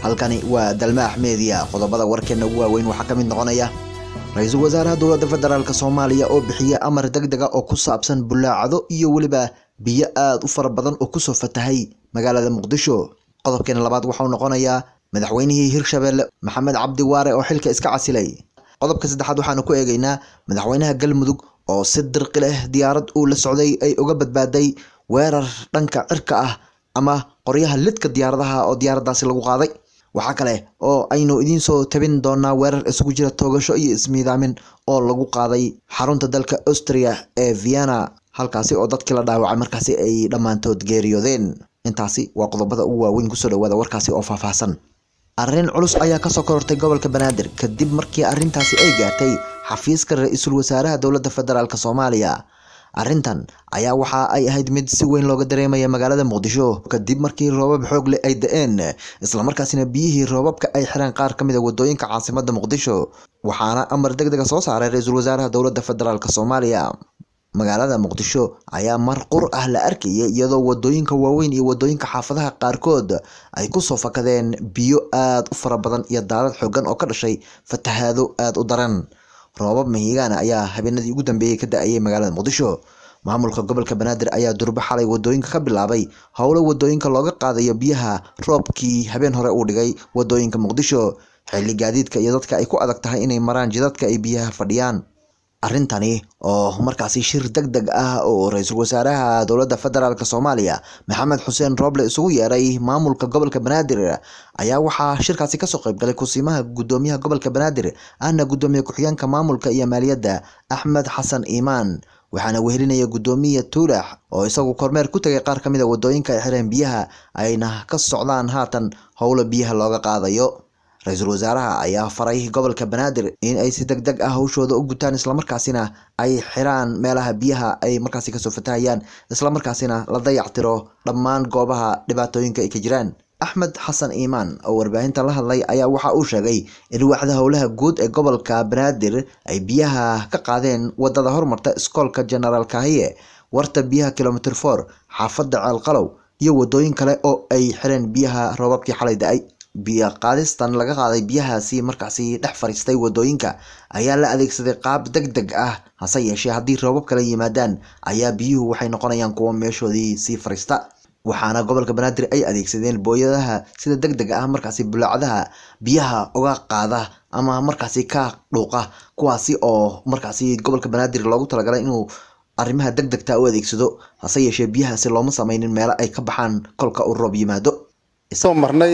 halkani waa dalmaax meediya qodobada warkeena ugu waaweyn waxaa ka mid noqonaya ra-iisul wasaaraha dowladda federaalk soomaaliya oo bixiya amar deg dega oo ku saabsan bulaacado iyo weliba biyo aada u fara badan oo kusoo fatahay magaalada muqdisho qodobkeena labaad waxau noqonayaa madaxweynihii hirshabelle maxamed cabdi waare oo xilka iska casilay qodobka saddexaad waxaanu ku eegeynaa madaxweynaha galmudug oo si dirqi leh diyaarad uu la socday ay uga badbaaday weerar dhanka cirka ah ama qoryaha lidka diyaaradaha oo diyaaradaasi lagu qaaday waxaa kale oo aynu idiin soo tabin doonaa weerar isugu jira toogasho iyo ismiidaamin oo lagu qaaday xarunta dalka austria ee vienna halkaasi oo dadkii la dhaawacay markaasi ay dhammaantood geeriyoodeen intaasi waa qodobada ugu waaweyn kusoo dhawaada warkaasi oo faahfaahsan arrin culus ayaa kasoo korortay gobolka banaadir kadib markii arrintaasi ay gaartay xafiiska ra-iisul wasaaraha dowladda federaalk soomaaliya arrintan ayaa waxa ay ahayd mid si weyn looga dareemaya magaalada muqdisho kadib markii roobab xoog leh ay da-een islamarkaasina biyihii roobabka ay xireen qaar ka mid a wadooyinka caasimada muqdisho waxaana amar deg dega soo saaray ra-iisul wasaaraha dowladda federaalk soomaaliya magaalada muqdisho ayaa mar qur ah la arkayay iyadoo wadooyinka waaweyn iyo wadooyinka xaafadaha qaarkood ay kusoo fakadeen biyo aada u fara badan iyo daalad xoogan oo ka dhashay fatahaado aada u daran roobab mahiigaana ayaa habeenadii ugu dambeeyey ka da-ayay magaalada muqdisho maamulka gobolka banaadir ayaa durbo xalay wadooyinka ka bilaabay howlo wadooyinka looga qaadayo biyaha roobkii habeen hore uu dhigay wadooyinka muqdisho xilli gaadiidka iyo dadka ay ku adag tahay inay maraan jidadka ay biyaha fadhiyaan arrintani oo markaasi shir deg deg ah oo ra-iisul wasaaraha dowladda federaalk soomaaliya maxamed xuseen rooble isugu yeeray maamulka gobolka banaadir ayaa waxaa shirkaasi kasoo qeybgalay kusiimaha gudoomiyaha gobolka banaadir ahna gudoomiye ku-xigeenka maamulka iyo maaliyadda axmed xasan iimaan waxaana wehelinaya gudoomiya tuulax oo isagu kormeer ku tegay qaar ka mid a wadooyinka ay xireen biyaha ayna ka socdaan haatan howlo biyaha looga qaadayo ra-iisul wasaaraha ayaa faray gobolka banaadir in ay si deg deg ah hawshooda u gutaan islamarkaasina ay xiraan meelaha biyaha ay markaasi kasoo fatahayaan islamarkaasina la dayactiro dhammaan goobaha dhibaatooyinka ay ka jiraan axmed xasan iimaan oo warbaahinta la hadlay ayaa waxa uu sheegay in waaxda howlaha guud ee gobolka banaadir ay biyaha ka qaadeen wadada hormarta iskoolka genaraal kahiye warta biyaha kilomitr for xaafadda ceelqalow iyo wadooyin kale oo ay xireen biyaha roobabkii xalay da-ay biyo qaadistan laga qaaday biyahaasi markaasi dhex fariistay wadooyinka ayaa la adeegsaday qaab deg deg ah hase yeeshee haddii roobab kala yimaadaan ayaa biyuhu waxay noqonayaan kuwo meeshoodii sii fariista waxaana gobolka banaadir ay adeegsadeen booyadaha sida deg deg ah markaasi bulaacadaha biyaha uga qaada ama markaasi ka dhuuqa kuwaasi oo markaasi gobolka banaadir loogu talagalay inuu arrimaha deg degta u adeegsado hase yeeshee biyahaasi looma sameynin meelo ay ka baxaan kolka uu roob yimaado marnay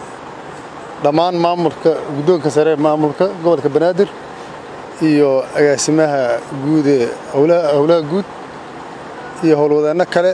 dhammaan maamulka guddoonka sare ee maamulka gobolka banaadir iyo agaasimaha guud ee howlaha guud iyo howlwadeenno kale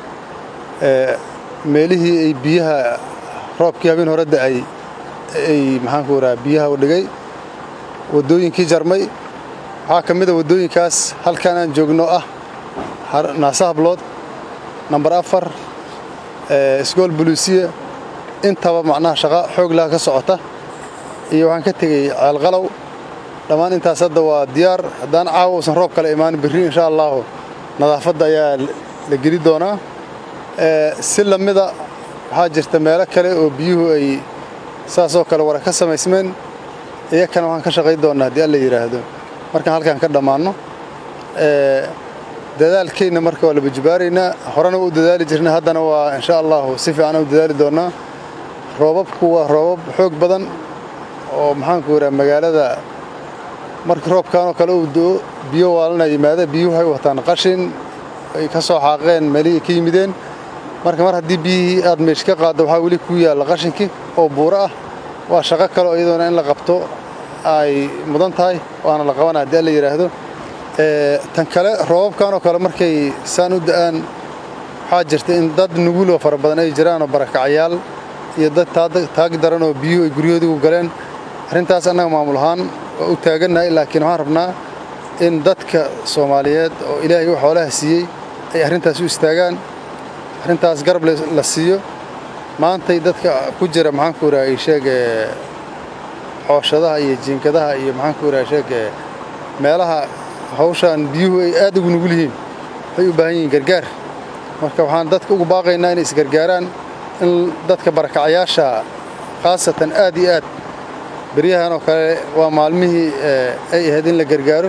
meelihii ay biyaha roobkii habeen hore da-ay ay maxaanku raha biyaha u dhigay waddooyinkii jarmay waxaa ka mid a waddooyinkaas halkan aan joogno ah naasa hablood namber afar isgool buluusiya intaba macnaha shaqo xoog laha ka socota iyo waxaan ka tegey ceelqalow dhammaan intaas hadda waa diyaar haddaan caawa uusan roob kale imaanin berri insha allaahu nadaafadda ayaa la geli doonaa si lamida waxaa jirta meelo kale oo biyuhu ay saasoo kale wara ka samaysmeen iyakana waxaan ka shaqayn doonnaa haddii alla yidhaahdo markaan halkaan ka dhammaanno dadaalkeenna marka waa la bajibaaraynaa horena waa u dadaali jirna haddana waa insha allaahu si fiican u dadaali doonnaa roobabku waa roobab xoog badan oo maxaanku yidhaha magaalada markii roobkaanoo kale uu do-o biyo waalana yimaada biyuhu waxay wataan qashin ay ka soo xaaqeen meelihii ka yimideen marka mar haddii biyihii aad meesh ka qaaddo waxaa weli ku yaalla qashinkii oo buuro ah waa shaqo kale oo iyadoona in la qabto ay mudan tahay waana la qabana haddii alla yidhaahdo tan kale roobabkaanoo kale markay saan u da-aan waxaa jirta in dad nuguloo fara badan ay jiraanoo barakacayaal iyo dad taag daran oo biyuhu ay guryahoodigu galeen arrintaas annaga maamul ahaan waa u taagannahay laakiin waxaan rabnaa in dadka soomaaliyeed oo ilaahay u xoolaha siiyey ay arrintaas u istaagaan arrintaas garab la siiyo maantay dadka ku jira maxaanku idhaha ay sheege xooshadaha iyo jiinkadaha iyo maxaanku idhaha sheege meelaha hawshaan biyuhu ay aad ugu nugul yihiin waxay u baahan yihiin gargaar marka waxaan dadka ugu baaqaynaa inay isgargaaraan in dadka barakacayaasha khaasatan aad iyo aad beryahan oo kale waa maalmihii ay ahayd in la gargaaro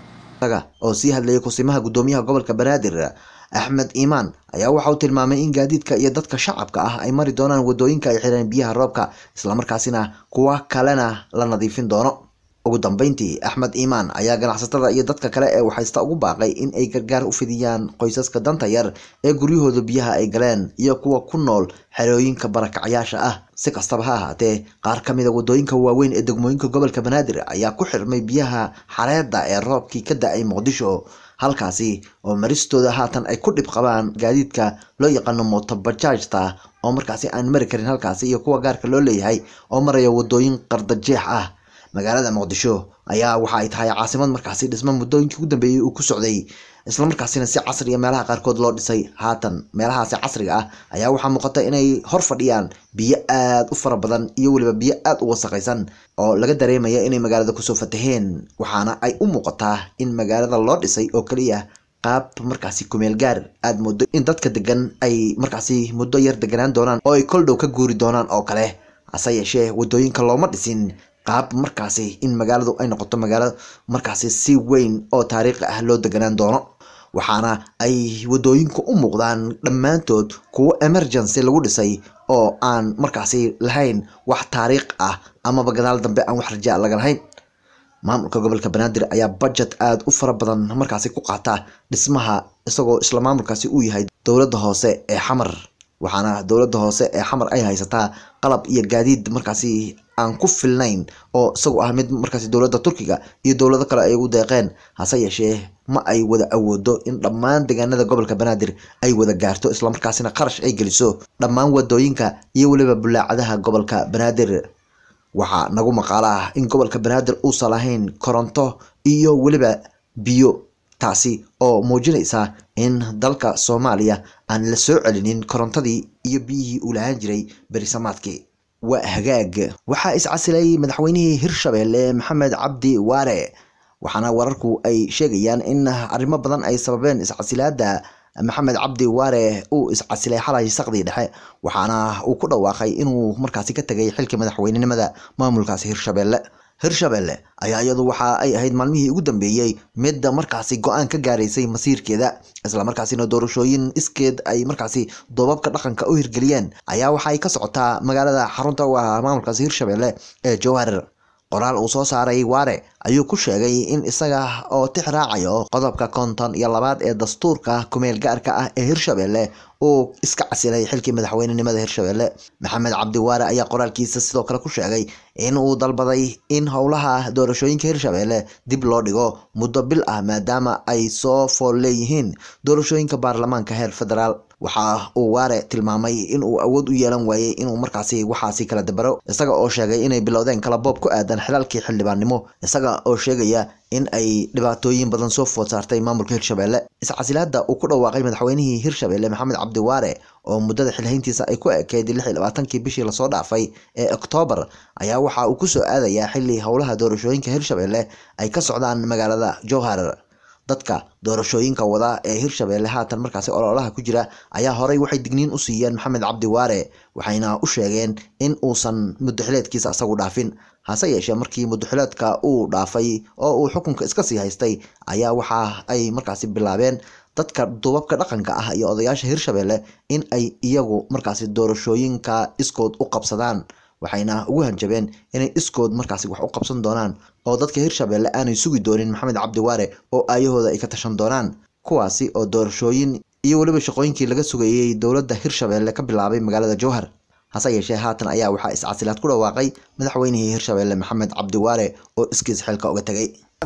oo sii hadlayay kusimaha guddoomiyaha gobolka banaadir axmed iimaan ayaa waxa uu tilmaamay in gaadiidka iyo dadka shacabka ah ay mari doonaan wadooyinka ay xireen biyaha roobka islamarkaasina kuwa kalena la nadiifin doono ugu dambeyntii axmed iimaan ayaa ganacsatada iyo dadka kale ee waxaysta ugu baaqay in ay gargaar u fidiyaan qoysaska danta yar ee guryahooda biyaha ay galeen iyo kuwa ku nool xerooyinka barakacyaasha ah si kastaba ha ahaatee qaar ka mida wadooyinka waaweyn ee degmooyinka gobolka banaadir ayaa ku xirmay biyaha xareedda ee roobkii ka da-ay muqdisho halkaasi oo maristooda haatan ay ku dhib qabaan gaadiidka loo yaqaano motobajaajta oo markaasi aan mari karin halkaasi iyo kuwa gaarka loo leeyahay oo maraya wadooyin qardajeex ah magaalada muqdisho ayaa waxa ay tahay caasimad markaasi dhismo muddooyinkii ugu dambeeyey uu ku socday islamarkaasina si casriya meelaha qaarkood loo dhisay haatan meelahaasi casriga ah ayaa waxaa muuqata inay hor fadhiyaan biyo aad u fara badan iyo weliba biyo aad u wasaqaysan oo laga dareemaya inay magaalada kusoo fataheen waxaana ay u muuqataa in magaalada loo dhisay oo keliya qaab markaasi kumeel gaar aad muddo in dadka degan ay markaasi muddo yar deganaan doonaan oo ay kol dhow ka guuri doonaan oo kale hase yeeshee wadooyinka looma dhisin qaab markaasi in magaaladu ay noqoto magaalo markaasi si weyn oo taariikhi ah loo deganaan doono waxaana ay wadooyinku u muuqdaan dhammaantood kuwo emergency lagu dhisay oo aan markaasi lahayn wax taariikh ah amaba gadaal dambe aan wax rajaa laga lahayn maamulka gobolka banaadir ayaa budget aada u fara badan markaasi ku qaata dhismaha isagoo isla maamulkaasi uu yahay dowladda hoose ee xamar waxaana dowladda hoose ee xamar ay haysataa qalab iyo gaadiid markaasi aan ku filnayn oo isagu ah mid markaasi dowladda turkiga iyo dowlado kale ay ugu deeqeen hase yeeshee ma ay wada awoodo in dhammaan deegaanada gobolka banaadir ay wada gaarto islamarkaasina qarash ay geliso dhammaan wadooyinka iyo weliba bulaacadaha gobolka banaadir waxaa nagu maqaalo ah in gobolka banaadir uusan lahayn koronto iyo weliba biyo taasi oo muujinaysa in dalka soomaaliya aan la soo celinin korontadii iyo biyihii uu lahaan jiray berisamaadkii waa hagaag waxaa iscasilay madaxweynihii hirshabelle maxamed cabdi waare waxaana wararku ay sheegayaan in arrimo badan ay sababeen iscasilaada maxamed cabdi waare uu iscasilay xalay saqdii dhexe waxaana uu ku dhawaaqay inuu markaasi ka tegay xilka madaxweynenimada maamulkaasi hirshabelle hirshabelle ayaa iyadu waxa ay ahayd maalmihii ugu dambeeyey midda markaasi go-aan ka gaaraysay masiirkeeda islamarkaasina doorashooyin iskeed ay markaasi doobabka dhaqanka u hirgeliyeen ayaa waxa ay ka socotaa magaalada xarunta u ah maamulkaasi hirshabelle ee jowhar qoraal uu soo saaray waare ayuu ku sheegay in isaga oo tix raacayo qodobka konton iyo labaad ee dastuurka kumeel gaarka ah ee hirshabelle uu iska casilay xilkii madaxweynenimada hirshabelle maxamed cabdi waare ayaa qoraalkiisa sidoo kale ku sheegay in uu dalbaday in howlaha doorashooyinka hirshabelle dib loo dhigo muddo bil ah maadaama ay soo fool leeyihiin doorashooyinka baarlamaanka heer federaal waxa uu waare tilmaamay in uu awood u yeelan waayey inuu markaasi waxaasi kala dabaro isaga oo sheegay inay bilowdeen kala boob ku aadan xilaalkii xildhibaannimo isaga oo sheegaya in ay dhibaatooyin badan soo food saartay maamulka hirshabelle iscasilaada uu ku dhawaaqay madaxweynihii hirshabelle maxamed cabdi waare oo muddada xilhayntiisa ay ku ekeyd lix iyo labaatankii bishii lasoo dhaafay ee oktoobar ayaa waxa uu kusoo aadayaa xili howlaha doorashooyinka hirshabelle ay ka socdaan magaalada jowhar dadka doorashooyinka wada ee hirshabelle haatan markaasi ololaha ku jira ayaa horey waxay digniin u siiyeen maxamed cabdi waare waxayna u sheegeen in uusan muddaxileedkiisa isagu dhaafin hase yeeshee markii muddaxileedka uu dhaafay oo uu xukunka iska sii haystay ayaa waxa ay markaasi bilaabeen dadka duubabka dhaqanka ah iyo odayaasha hirshabelle in ay iyagu markaasi doorashooyinka iskood u qabsadaan waxayna ugu hanjabeen inay iskood markaasi wax u qabsan doonaan oo dadka hirshabelle aanay sugi doonin maxamed cabdi waare oo aayahooda ay ka tashan doonaan kuwaasi oo doorashooyin iyo weliba shaqooyinkii laga sugayey dowladda hirshabelle ka bilaabay magaalada jowhar hase yeeshee haatan ayaa waxaa iscasilaad ku dhawaaqay madaxweynihii hirshabelle maxamed cabdi waare oo iskiis xilka uga tegay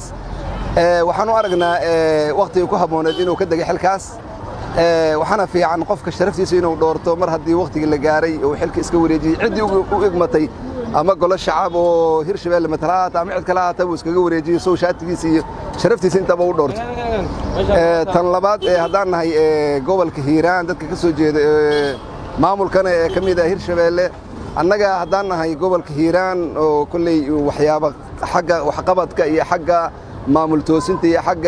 waxaan u aragnaa wakhtigii ku habbooneed inuu ka degay xilkaas waxaana fiican qofka sharaftiisa inuu dhoorto mar haddii wakhtigii la gaaray uu xilka iska wareejiyey ciddii u igmatay ama golo shacab oo hirshabelle matala haata ama cid kale haata buu iskaga wareejiyey sow shaatigiisa iyo sharaftiisa intaba u dhoorto tan labaad haddaan nahay gobolka hiiraan dadka ka soo jeeda maamulkana ee ka mid ah hirshabelle annaga haddaan nahay gobolka hiiraan oo kolley waxyaaba xagga waxqabadka iyo xagga maamul toosinta iyo xagga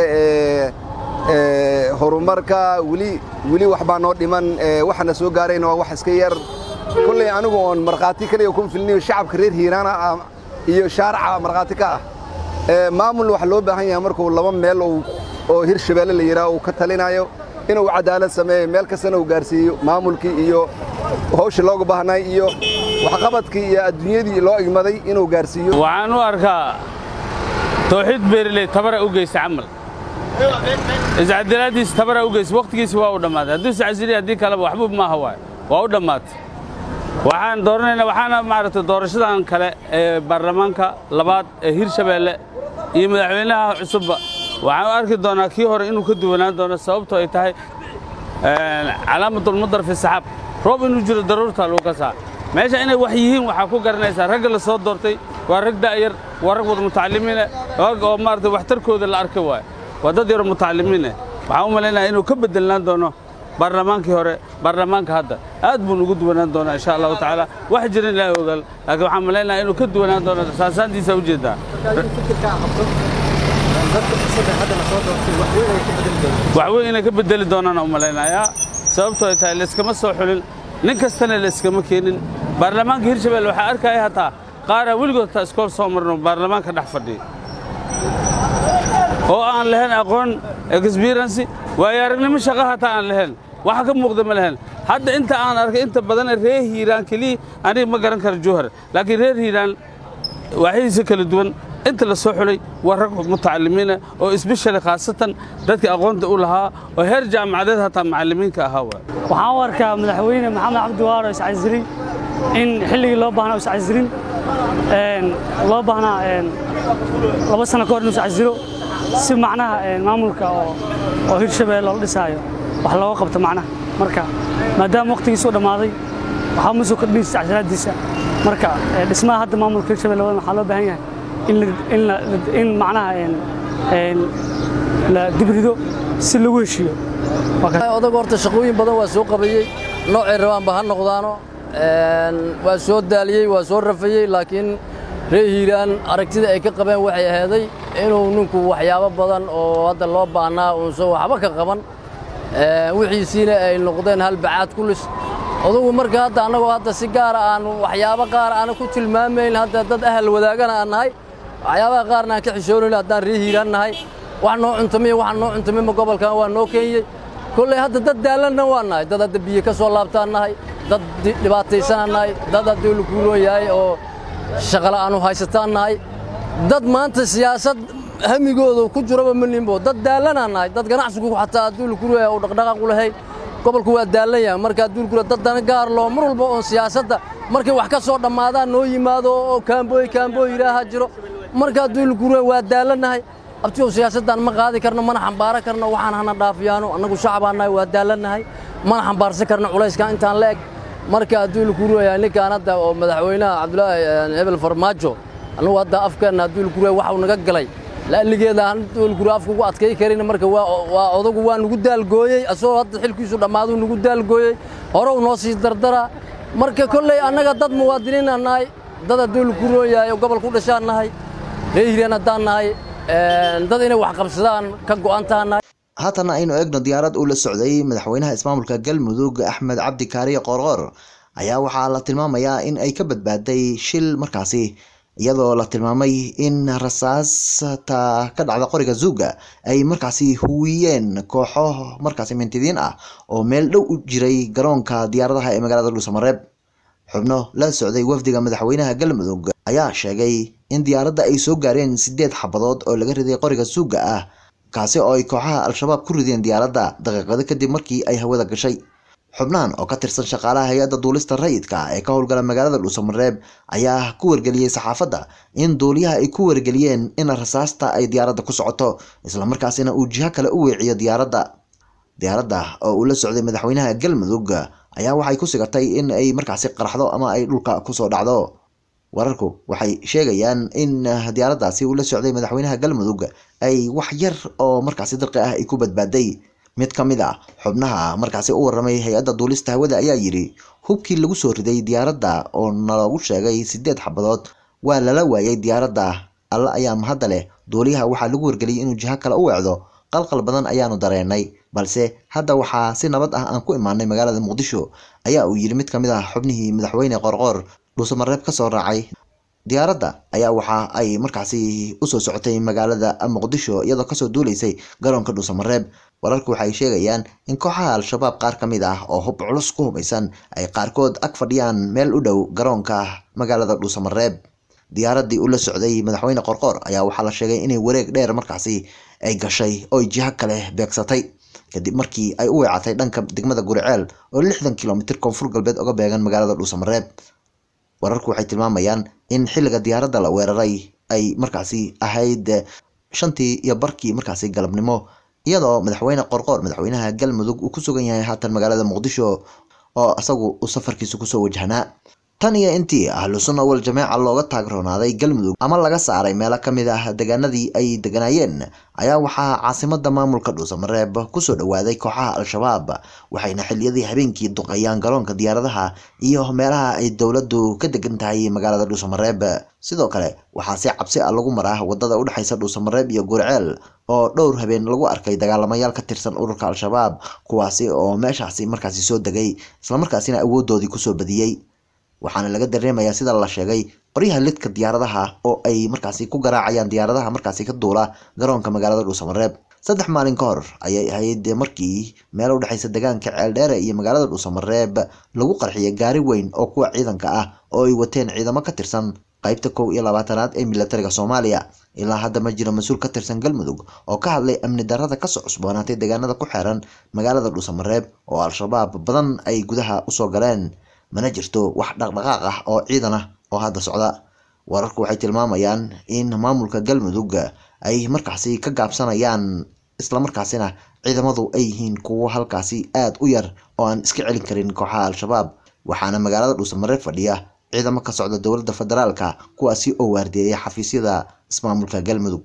horumarka weli weli wax baa noo dhiman waxana soo gaarayna waa wax iska yar kolley anigu oon markhaati kaliya ku filniyo shacabka reer hiiraana ah iyo shaaraca markhaati ka ah maamul waxa loo baahan yahay markuu laba meel oo hirshabeelle la yidhaah uu ka talinayo inuu cadaalad sameeyo meel kastana uu gaarsiiyo maamulkii iyo hawsha looga baahnay iyo waxqabadkii iyo adduunyadii loo igmaday inuu gaarsiiyo waxaan u arkaa tawxiid beereley tabara u geysta camal iscadalaaddiisa tabara u geysta wakhtigiisi waa u dhammaaday hadduu iscasiliya haddii kaleba waxba maaha waay waa u dhammaatay waxaan dooranaynaa waxaana maaragtay doorashadan kale ee baarlamaanka labaad ee hirshabeelle iyo madaxweynaha cusubba waxaan u arki doonaa kii hore inuu ka duwanaan doono sababtoo ay tahay calaamadulmudar fi saxaab roob inuu jiro daruurtaa lagu kasaa meesha inay wax yihiin waxaa ku garanaysaa ragga la soo doortay waa rag da'yar waa rag wada mutacallimiine rag oo maaragtay waxtarkooda la arki waayo waa dad yaro mutacallimiine waxaan u malaynayaa inuu ka beddelnaan doono baarlamaankii hore baarlamaanka hadda aad buu ugu duwanaan doonaa insha allahu tacaala wax jirin ilaahay ogaal laakiin waxaan malaynayaa inuu ka duwanaan doono saasaantiisa ujeeddaa wax weyn inay ka bedeli doonaan u malaynayaa sababtoo ay tahay layskama soo xulin nin kastana layskama keenin baarlamaanka hirshabelle waxaa arkaya hataa qaaraa weligood taa iskool soo marno baarlamaanka dhex fadhiya oo aan lahayn aqoon experiency waayo aragnimo shaqa hataa aan lahayn waxa ka muuqda ma lahayn hadda inta aan arkay inta badan reer hiiraan keliya aniga ma garan karo jowhar laakiin reer hiiraan waaxidiisa kala duwan inta la soo xulay waa rag mutacallimiina oo isbeshali khaasatan dadka aqoonta u lahaa oo heer jaamacadeed hataa macallimiinka ahaa waay waxaan u arkaa madaxweyne maxamed cabdi waaro iscasilin in xilligii loo baahnaa iscasilin loo baahnaa laba sano ka hor inuu iscasilo si macnaha maamulka oo hirshabeelle la dhisaayo wax looga qabto macnaha marka maadaama wakhtigiisu dhammaaday waxaa ma soo kordhinaysa iscasilaadiisa marka dhismaha hadda maamulka hirshabelle waxaa loo baahan yahay in macnaha la dibrido si lagu heshiiyo odag horta shaqooyin badan waa soo qabayey noocay rabaanba ha noqdaano waa soo daaliyey waa soo rafayey laakiin reer hiiraan aragtida ay ka qabeen waxay ahaaday inuu ninku waxyaabo badan oo hadda loo baahnaa uunsan waxba ka qaban wixiisiina ay noqdeen halbacaad kulis odagu marka hadda annagoo hadda si gaara aan waxyaabo qaar aana ku tilmaamayn hadda dad ahal wadaagana aan nahay waxyaabaha qaarna aan ka xishoonayn haddaan reer hiiraan nahay wax noo cuntamiy waxaan noo cuntamima gobolkan waa noo keenyey kolley hadda dad daalanna waa nahay dad hadda biyo ka soo laabtaan nahay dad dhibaataysanaan nahay dad haddii lakuuloon yahay oo shaqala aanu haysataan nahay dad maanta siyaasad hamigooda ku jiraba ma nimbo dad daalanaan nahay dad ganacsigu xataa haddii lakuuloon yahay uu dhaqdhaqaaq u lahayn gobolku waa daalan yahay marka haddii lakuuloon dad dana gaar loo mar walba oon siyaasadda markay wax ka soo dhammaadaan noo yimaado oo kaambooy kaambooy ilaaha jiro marka haddii lakuuloon waa daalannahay abtiyow siyaasaddan ma qaadi karno mana xambaaro karno waxaan hana dhaafiyaano annagu shacbaan nahay waa daalannahay mana xambaarsan karno culayskan intaan la eg marka haddii lakuuloyahay ninkaan hadda oo madaxweynaha cabdulaahi hebel farmaajo annagu hadda afkeenna haddii lakuuloya waxau naga galay la'alligeeda haddii lakuuloya afka ugu adkay karin marka waa odagu waa nugu daalgooyey asagoo hadda xilkiisu dhammaaduu nugu daalgooyey horew noo sii dardara marka kolley annaga dad muwaadiniinaan nahay dad haddii lakuuloyahay oo gobolku dhashaan nahay reer hiiraan haddaan nahay dad inay wax qabsadaan ka go'antaana haatana aynu eegno diyaarad uu la socday madaxweynaha ismaamulka galmudug axmed cabdi kaariye qoorqoor ayaa waxaa la tilmaamayaa in ay ka badbaaday shil markaasi iyadoo la tilmaamay in rasaasta ka dhacda qoriga zuuga ay markaasi huwiyeen kooxo markaasi mintidiin ah oo meel dhow u jiray garoonka diyaaradaha ee magaalada dhuusamareeb xubno la socday wafdiga madaxweynaha galmudug ayaa sheegay in diyaaradda ay soo gaareen sideed xabadood oo laga riday qoriga suuga ah kaasi oo ay kooxaha al-shabaab ku rideen diyaaradda daqiiqado kadib markii ay hawada gashay xubnahan oo ka tirsan shaqaalaha hay-adda duulista rayidka ee ka howlgala magaalada dhuusamareeb ayaa ku wargeliyey saxaafadda in duuliyaha ay ku wargeliyeen in rasaasta ay diyaaradda ku socoto islamarkaasina uu jiho kale u weeciyo diyaaradda diyaaradda oo uu la socday madaxweynaha galmudug ayaa waxay ku sigatay in ay markaasi qaraxdo ama ay dhulka kusoo dhacdo wararku waxay sheegayaan in diyaaraddaasi uu la socday madaxweynaha galmudug ay wax yar oo markaasi dirqi ah ay ku badbaaday mid ka mid a xubnaha markaasi u waramay hay-adda duulista hawada ayaa yidhi hubkii lagu soo riday diyaaradda oo naloogu sheegay sideed xabadood waa lala waayay diyaaradda alla ayaa mahadda leh duuliyaha waxaa lagu wargeliyay inuu jiho kale u weecdo qalqal badan ayaanu dareenay balse hadda waxaa si nabad ah aan ku imaanay magaalada muqdisho ayaa uu yidhi mid ka mid ah xubnihii madaxweyne qorqoor dhuusamareeb ka soo raacay diyaaradda ayaa waxa ay markaasi usoo socotay magaalada muqdisho iyadoo kasoo duuleysay garoonka dhuusamareeb wararku waxay sheegayaan in kooxaha al-shabaab qaar ka mid ah oo hub culus ku hubaysan ay qaarkood ag fadhiyaan meel u dhow garoonka magaalada dhuusamareeb diyaaradii ula socday madaxweyne qorqoor ayaa waxaa la sheegay inay wareeg dheer markaasi ay gashay oo jiho kale beegsatay kadib markii ay u weecatay dhanka degmada guriceel oo lixdan kilomitir koonfur galbeed oga beegan magaalada dhuusamareeb wararku waxay tilmaamayaan in xilliga diyaaradda la weeraray ay markaasi ahayd shantii iyo barkii markaasi galabnimo iyadoo madaxweyne qorqoor madaxweynaha galmudug uu ku sugan yahay haatan magaalada muqdisho oo isagu uu safarkiisa kusoo wajahnaa tan iyo intii ahlu sunna wal jameeca looga taagroonaaday galmudug ama laga saaray meelo ka mid ah deegaanadii ay deganaayeen ayaa waxaa caasimada maamulka dhuusamareeb kusoo dhowaaday kooxaha al-shabaab waxayna xiliyadii habeenkii duqeeyaan garoonka diyaaradaha iyo meelaha ay dowladdu ka degan tahay magaalada dhuusamareeb sidoo kale waxaa si cabsi ah lagu maraa wadada udhexaysa dhuusamareeb iyo gurceel oo dhowr habeen lagu arkay dagaalamayaal ka tirsan ururka al-shabaab kuwaasi oo meeshaasi markaasi soo degay islamarkaasina awoodoodii kusoo badiyey waxaana laga dareemayaa sida la sheegay qoryaha lidka diyaaradaha oo ay markaasi ku garaacayaan diyaaradaha markaasi ka duula garoonka magaalada dhuusamareeb saddex maalin ka hor ayay ahayd markii meel u dhexaysa deegaanka ceeldheere iyo magaalada dhuusamareeb lagu qarxiyay gaari weyn oo kuwa ciidanka ah oo ay wateen ciidamo ka tirsan qaybta kow iyo labaatanaad ee milatariga soomaaliya ilaa hadda ma jiro mas-uul ka tirsan galmudug oo ka hadlay amni darrada kasoo cusboonaatay deegaanada ku xeeran magaalada dhuusamareeb oo al-shabaab badan ay gudaha usoo galeen mana jirto wax dhaqdhaqaaq ah oo ciidan ah oo hadda socda wararku waxay tilmaamayaan in maamulka galmudug ay markaasi ka gaabsanayaan islamarkaasina ciidamadu ay yihiin kuwo halkaasi aada u yar oo aan iska celin karin kooxaha al-shabaab waxaana magaalada dhuusamareeb fadhiya ciidamo ka socda dowladda federaalka kuwaasi oo waardeeyay xafiisyada ismaamulka galmudug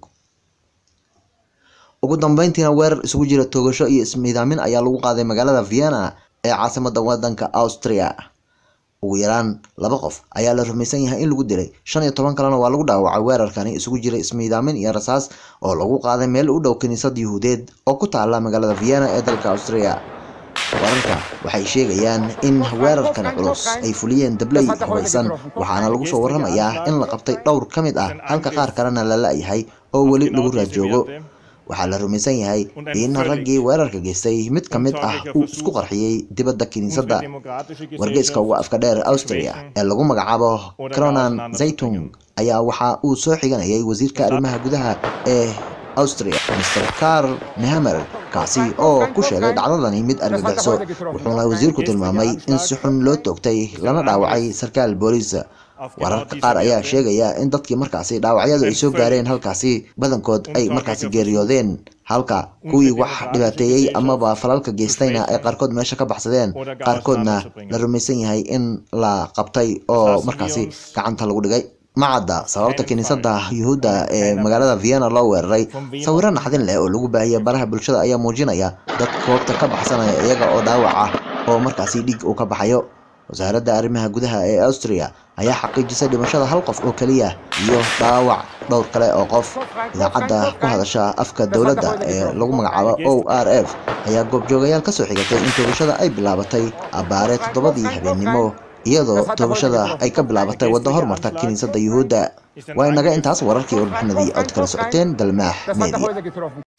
ugu dambeyntiina weerar isugu jira toogasho iyo ismiidaamin ayaa lagu qaaday magaalada vienna ee caasimada wadanka austria ugu yaraan laba qof ayaa la rumaysan yahay in lagu dilay shan iyo toban kalena waa lagu dhaawacay weerarkani isugu jira ismiidaamin iyo rasaas oo lagu qaaday meel u dhow kiniisad yuhuudeed oo ku taala magaalada vienna ee dalka austria wararka waxay sheegayaan in weerarkani culus ay fuliyeen dabley hubaysan waxaana lagu soo waramayaa in la qabtay dhowr ka mid ah halka qaar kalena la la-yahay oo weli lagu raajoogo waxaa la rumaysan yahay in raggii weerarka geystay mid ka mid ah uu isku qarxiyey dibadda kiniisadda wargeyska uga afka dheer austria ee lagu magacaabo cronan zaytung ayaa waxa uu soo xiganayay wasiirka arrimaha gudaha ee austria mr karl nehamer kaasi oo ku sheegay dhacdadani mid argagixiso wuxuuna wasiirku tilmaamay in si xun loo toogtay lana dhaawacay sarkaal booliis wararka qaar ayaa sheegaya in dadkii markaasi dhaawacyadu ay soo gaareen halkaasi badankood ay markaasi geeriyoodeen halka kuwii wax dhibaateeyey amaba falalka geystayna ay qaarkood meesha ka baxsadeen qaarkoodna la rumaysan yahay in la qabtay oo markaasi gacanta lagu dhigay macadda sababta kiniisadda yuhuudda ee magaalada vienna loo weeraray sawiro naxdin leh oo lagu baahiyay baraha bulshada ayaa muujinaya dad koobta ka baxsanaya iyaga oo dhaawac ah oo markaasi dhiig uu ka baxayo wasaaradda arrimaha gudaha ee austria ayaa xaqiijisay dhimashada hal qof oo keliya iyo dhaawac dhowr kale oo qof idaacadda ku hadasha afka dowladda ee lagu magacaabo o r f ayaa goobjoogayaal kasoo xigatay in toogashada ay bilaabatay abbaare toddobadii habeennimo iyadoo toogashada ay ka bilaabatay waddo hormarta kiniisadda yuhuudda waa inaga intaas wararkii warbixinadii ood kala socoteen dalmaax media